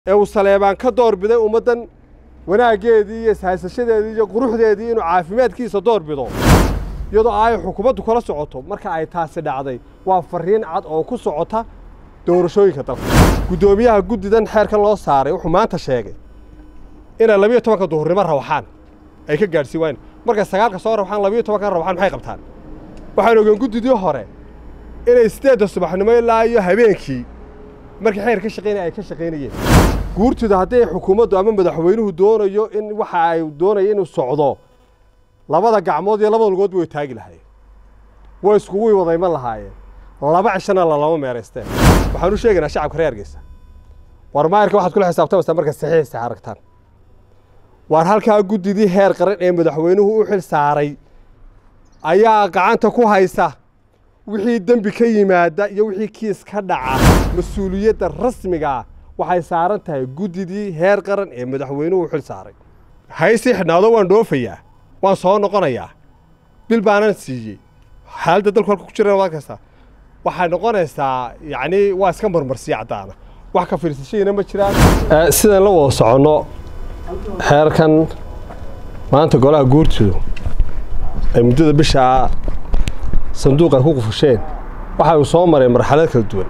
ee uu saleebaan ka door biday ummaddan wanaaggeedii iyo ishaysashadeedii iyo quruxdeedii inuu caafimaadkiisa door bido iyadoo ay xukuumaddu kala socoto marka ay taasi dhacday waa farriin cad oo ku socota doorashooyinka dalka guddoomiyaha guddidan xeerkan loo saaray wuxuu maanta sheegay inay labiyo tobanka duhurnimo rawaxaan ay ka gaadhsiin waayeen markay sagaalka soo rawaxaan labiyo tobanka rawaxaan maxay qabtaan waxaan ogeen guddidii hore inay sideedda subaxnimo ilaa iyo habeenkii markii xeer ka shaqaynaya ay ka shaqaynayeen guurtooda haddii xukuumaddu ama madaxweynuhu doonayo in waxa ay doonayo inuu socdo labada gacmood iyo labada lugoodba way taagi lahaayeen way iskugu wada iman lahaayeen laba cishana lalama meeraysteen waxaan u sheegaynaa shacabka reer Hargeysa war maayarka waxaad kula xisaabtamaysaa marka saxiix aragtaan waar halkaa guddidii heer qaran ee madaxweynuhu u xil saaray ayaa gacanta ku haysa wixii dembi ka yimaada iyo wixii kiis ka dhaca mas-uuliyadda rasmigaa waxay saaran tahay guddidii heer qaran ee madaxweynuhu u xil saaray haysii xidhnaado waan dhoofayaa waan soo noqonayaa bil baanan siiyey xaaladda dalku halka ku jirana waad arkaysaa waxay noqonaysaa yacni waa iska marmarsiya caddaana wax ka fiirsashadiina ma jiraan sidaan la wada soconno xeerkan maanta golaha guurtoodu ay muddada bishaa sanduuq ay ku qufusheen waxa uu soo maray marxalad kala duwan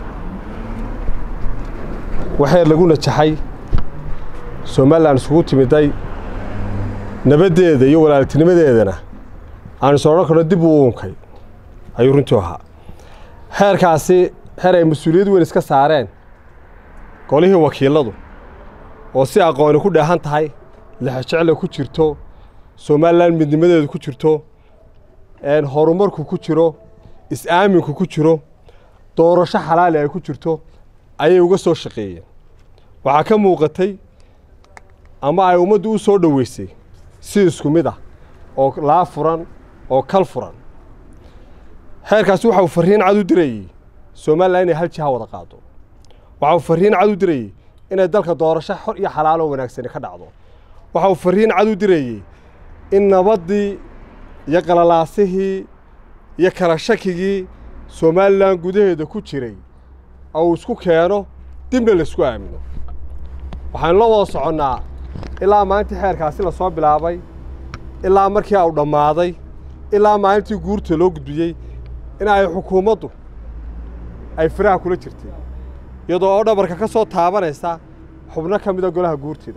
waxeer lagu najaxay somalilan isugu timiday nabaddeeda iyo walaaltinimadeedana aan is odhan karno dib uu uunkay ayuu runtii ahaa xeerkaasi xeer ay mas-uuliyad weyn iska saareen golihii wakiiladu oo si aqooni ku dheehan tahay lexjecla ku jirto somalilan midnimadeedu ku jirto horumarku ku jiro is-aaminku ku jiro doorasho xalaali ay ku jirto ayay uga soo shaqeeyeen waxaa ka muuqatay ama ay ummaddu u soo dhoweysay si isku mid ah oo laa furan oo kal furan xeerkaasi waxa uu farriin cad u dirayey somalilan inay hal jiha wada qaado waxa uu farriin cad u dirayey inay dalka doorasho xor iyo xalaaloo wanaagsani ka dhacdo waxa uu farriin cad u dirayey in nabaddii iyo qalalaasihii iyo kala shakigii somalilan gudaheeda ku jiray uu isku keeno dibna laisku aamino waxaanu la wada soconnaa ilaa maalintii xeerkaasi la soo bilaabay ilaa markii uu dhammaaday ilaa maalintii guurta loo gudbiyey in ay xukuumaddu ay firaha kula jirtay iyadoo oo dhabarka ka soo taabanaysa xubno ka mida golaha guurtida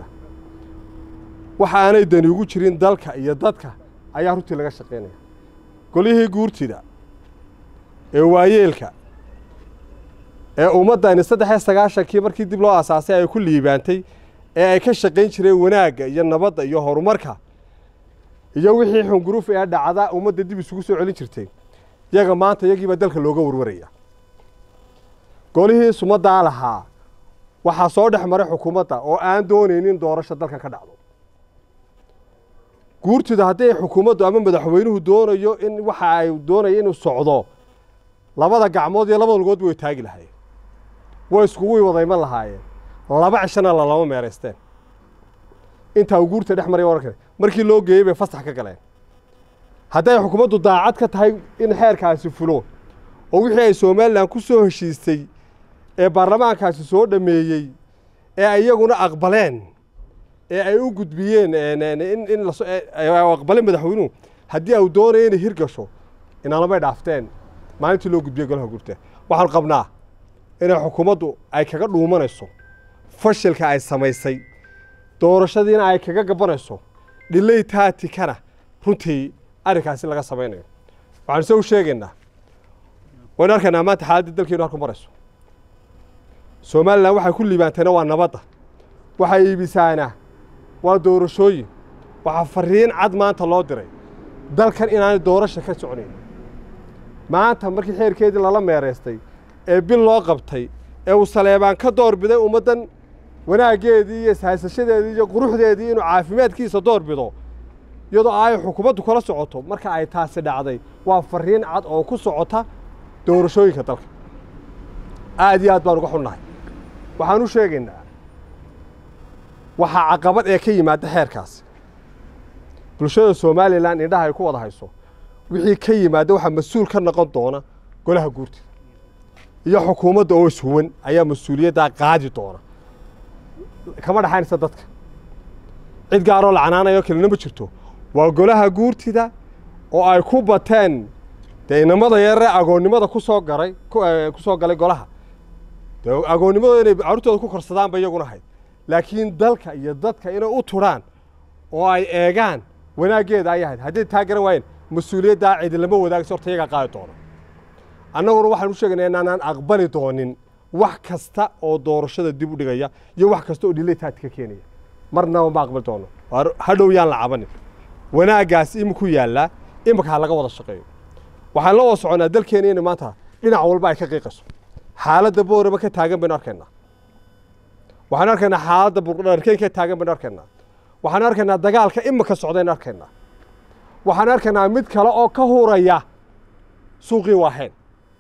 waxa aanay dani ugu jirin dalka iyo dadka ayaa runtii laga shaqaynaya golihii guurtida ee waayeelka ee ummaddani saddex iyo sagaashankii markii dib loo asaasay ay ku liibaantay ee ay ka shaqayn jireen wanaagga iyo nabadda iyo horumarka iyo wixii xunguruf ee dhacda ummadda dib isugu soo celin jirtay iyaga maanta iyagiibaa dalka looga warwaraya golihii sumaddaa lahaa waxaa soo dhex maray xukuumadda oo aan doonaynin doorasho dalkan ka dhacdo guurtida haddii xukuumaddu ama madaxweynuhu doonayo in waxa ay doonayo inuu socdo labada gacmood iyo labada lugoodba way taagi lahaayeen way iskugu wada iman lahaayeen laba cishana lalama meeraysteen intaa uu guurta dhex maray wararkan markii loo geeyey bay fasax ka galeen hadday xukuumaddu daacad ka tahay in xeerkaasi fulo oo wixii ay somalilan ku soo heshiistay ee baarlamaankaasi soo dhammeeyey ee ay iyaguna aqbaleen ee ay u gudbiyeen in aqbaleen madaxweynuhu haddii au doonaya inay hirgasho inaalamay dhaafteen maalintii loo gudbiyey golaha gurta waxaan qabnaa inay xukuumaddu ay kaga dhuumanayso fashilka ay samaysay doorashadiina ay kaga gabanayso dhilay taatikana runtii arrinkaasi laga samaynayo waxaan se u sheegaynaa waynu arkaynaa maanta xaaladda dalkeenu halku marayso somalilan waxay ku liibaantayna waa nabadda waxay iibisaana waa doorashooyin waxaa farriin cad maanta loo diray dalkan inaanay doorasha ka soconayn maanta markii xeerkeedii lala meeraystay ee bil loo qabtay ee uu saleebaan ka door biday ummaddan wanaaggeedii iyo ishaysashadeedii iyo quruxdeedii inuu caafimaadkiisa door bido iyadoo ay xukuumaddu kala socoto marka ay taasi dhacday waa farriin cad oo ku socota doorashooyinka dalka aad iyo aad baan uga xunnahay waxaan u sheegaynaa waxaa caqabad ee ka yimaada xeerkaasi bulshada somalilan indhaha ay ku wada hayso wixii ka yimaada waxaa mas-uul ka noqon doona golaha guurtida iyo xukuumadda oo ishuwan ayaa mas-uuliyaddaa qaadi doona kama dhexaynaysa dadka cid gaaroo lacanaanayo kelina ma jirto waa golaha guurtida oo ay ku bateen dee inamada yaree agoonnimada ku soo garay ku soo galay golaha dee agoonnimadooda inay carruurtooda ku korsadaan ba iyaguna hayd laakiin dalka iyo dadka inay u turaan oo ay eegaan wanaaggeeda ay ahayd hadday taa garan waayeen mas-uuliyaddaa cidi lama wadaagayso horta iyagaa qaadi doono annaguna waxaan u sheegaynaa inaanaan aqbali doonin wax kasta oo doorashada dib u dhigaya iyo wax kasta oo dhilataad ka keenaya marnaba ma aqbali doono hadhow yaan la cabanin wanaaggaas iminku yaallaa imika ha laga wada shaqeeyo waxaan la wada soconnaa dalkeena in maanta dhinac walba ay ka qiiqayso xaaladda booraba ka taagan baynu arkaynaa waxaanu arkaynaa xaaladda burdharkeyn ka taagan baynu arkaynaa waxaanu arkaynaa dagaalka imika socdaynu arkaynaa waxaanu arkaynaa mid kale oo ka huraya suuqii waaheen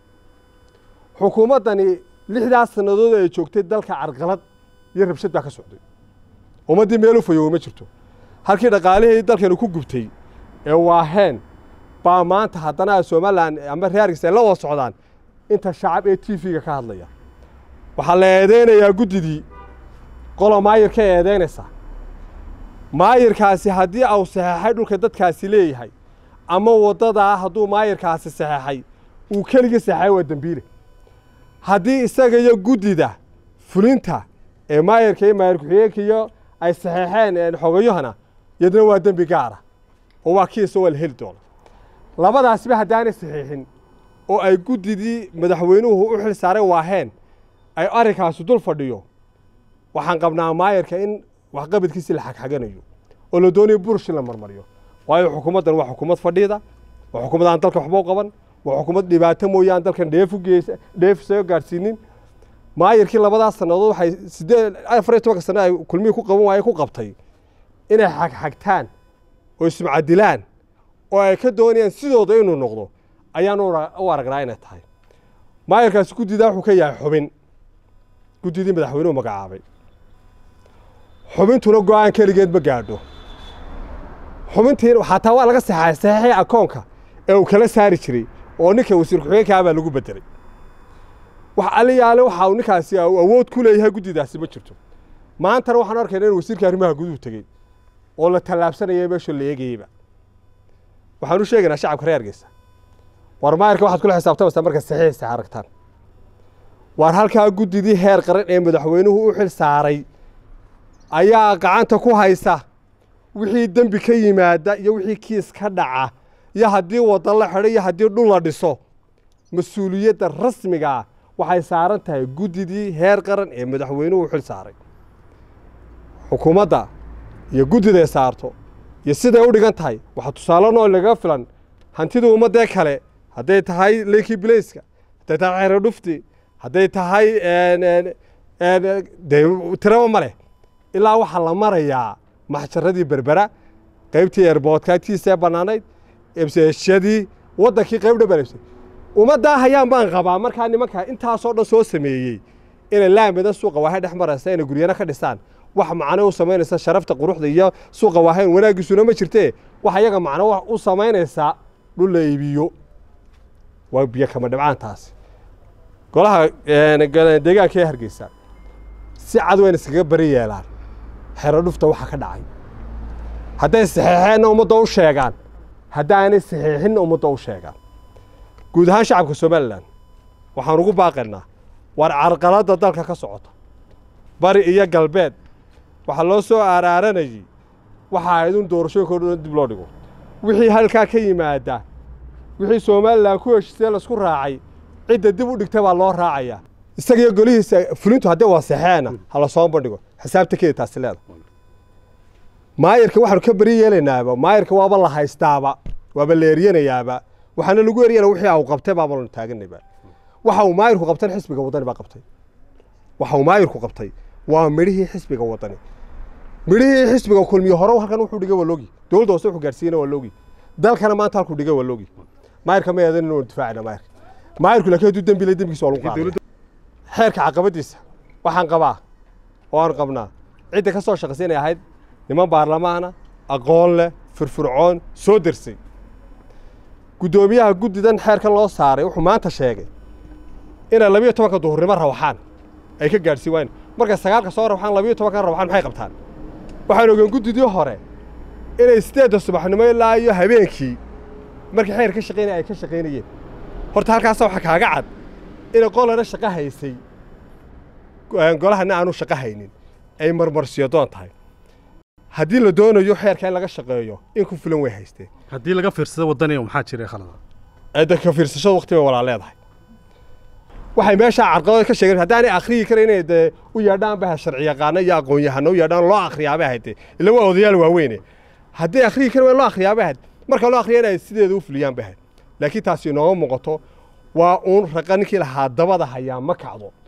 xukuumaddani lixdaas sannadood ay joogtay dalka carqalad iyo rabshad baa ka socday ummaddii meel u fayowo ma jirto halkii dhaqaalihii dalkani ku gubtay ee waaheen baa maanta haddana somalilan ama reerkiis ay la wada socdaan inta shacab ee t v-ga ka hadlaya waxaa la eedeynayaa guddidii qolo maayirka eedeynaysa maayirkaasi haddii au saxeexay dhulka dadkaasi leeyahay ama waddadaa hadduu maayirkaasi saxeexay uu keligii saxeexay waa dembiile haddii isaga iyo guddida fulinta ee maayirka iyo maayir ku-xigeenka iyo ay saxeexeen xogayahana yadna waa dembi gaara oo waa kiisa waa la heli doona labadaasba haddaanay saxiixin oo ay guddidii madaxweynuhu u xil saaray waaheen ay arrinkaasi dul fadhiyo waxaan qabnaa maayirka in waxqabadkiisi la xagxaganayo oo la doonayo bursh in la marmariyo waayo xukuumaddan waa xukuumad fadhiida waa xukuumad aan dalka waxba u qaban waa xukuumad dhibaato mooyaan dalkan dheef u geysa dheef isaga gaadhsiinin maayirkii labadaas sannadood waxay siddeed afar iyo tobanka sano ay kulmihii ku qaban waaye ku qabtay inay xagxagtaan oo ismacadilaan oo ay ka doonayaan sidooda inuu noqdo ayaan u aragnaa inay tahay maayirkaasi guddidaa wuxuu ka yahay xubin guddidii madaxweynuhu magacaabay xubintuna go-aan keligeed ma gaadho xubintii xataa waa laga saxaay saxiixii akoonka ee uu kala saari jiray oo ninka wasiir ku-xigeenkaa baa lagu bedelay wax aliyaale waxa uu ninkaasi awood ku leeyahay guddidaasi ma jirto maantana waxaan arkayna in wasiirka arrimaha guduhu tegey oo la tallaabsanaya meesha la eegayeyba waxaan u sheegaynaa shacabka reer hargeysa war maayirka waxaad kula xisaabtamaysaa marka saxiixa aragtaan waar halkaa guddidii heer qaran ee madaxweynuhu u xil saaray ayaa gacanta ku haysa wixii dembi ka yimaada iyo wixii kiis ka dhaca iyo haddii waddan la xidho iyo haddii dhul la dhiso mas-uuliyadda rasmiga ah waxay saaran tahay guddidii heer qaran ee madaxweynuhu u xil saaray xukuumadda iyo guddiday saarto iyo siday u dhigan tahay waxaa tusaale noo lagaga filan hantidii ummaddee kale hadday tahay leykii bilayska hadday tahay xero dhufti hadday tahay dee tiraba ma leh ilaa waxaa la marayaa maxjaradii berbera qaybtii eerboodka agtiisa ee bannaanayd ebseshadii waddankii qayb dhan baa lebsay ummaddaa hayaan baan qabaa markaa nimanka intaasoo dhan soo sameeyey inay laamida suuqa waahay dhex maraysa inay guryana ka dhisaan wax macno u samaynaysa sharafta quruxda iyo suuqa waahayn wanaaggiisuna ma jirtee waxa iyaga macno u samaynaysaa dhul la iibiyo waa biyo kama dhibcaantaasi golaha deegaanka ee hargeysa si cad wayna iskaga bari yeelaan xero dhufta waxa ka dhacay hadday saxiixeenna ummadda u sheegaan haddaanay saxiixinna ummadda u sheegaan guud ahaan shacabka somalilan waxaan ugu baaqaynaa war carqaladda dalka ka socota bari iyo galbeed waxaa loo soo aaraaranayey waxa ahayd in doorashooyinka dhan dib loo dhigo wixii halkaa ka yimaada wixii somalilan ku heshiisee laisku raacay cidda dib u dhigta baa loo raacayaa isagiyo golihiisa fulintu haddii waa saxeena ha la soo bandhigo xisaabta keeda taasi leeda maayirka waxaanu ka beri yeelaynaaba maayirka waaba la haystaaba waaba la eryanayaaba waxaana lagu eryana wixii au qabtay baabanu taaganayba waxa uu maayirku qabtan xisbiga waddani baa qabtay waxa uu maayirku qabtay waa midhihii xisbiga waddani midhihii xisbiga kulmiye hore halkan wuxuu dhigay waa loogi dowladda hoose wuxuu gaarsiiyena waa loogi dalkana maanta halkuu dhigay waa loogi maayirka ma eedan inuu difaacina maayirka maayirku laakiin hadduu dembi leh dembigiisa waa lagu qaaday xeerka caqabadiisa waxaan qabaa oo aan qabnaa cidda ka soo shaqaysa inay ahayd niman baarlamaana aqoon leh firfircoon soo dersay guddoomiyaha guddidan xeerkan loo saaray wuxuu maanta sheegay inay labiyo tobanka duhurnimo rawaxaan ay ka gaadhsii waayeen markay sagaalka soo rabaxaan labiyo tobanka rabaxaan maxay qabtaan waxaan ogaan guddidii hore inay sideedda subaxnimo ilaa iyo habeenkii markii xeer ka shaqaynaya ay ka shaqaynayeen horta halkaasa waxaa kaaga cad inay qolana shaqo haysay golahana aanu shaqo haynin ay marmarsiyo doon tahay haddii la doonayo xeerka in laga shaqeeyo in ku filan way haysteen haddii laga fiirsado waddaniga maxaa jiray khalada cidda ka fiirsashada waqti bay walaa leedahay waxay meeshaa carqalado ka sheegeen haddaanay akhriyi kara inay dee u yeedhaan baha sharci yaqaano iyo aqoon yahano u yeedhaan loo akhriyaabay ahayd dee ila waa odayaal waaweyne haddii akhriyi kara waa loo akhriyaabay ahayd marka loo akhriya inay sideeda u fuliyaan bay ahayd laakiin taasi inooma muuqato waa uun raqa ninkii lahaa dabada hayaa ma kacdo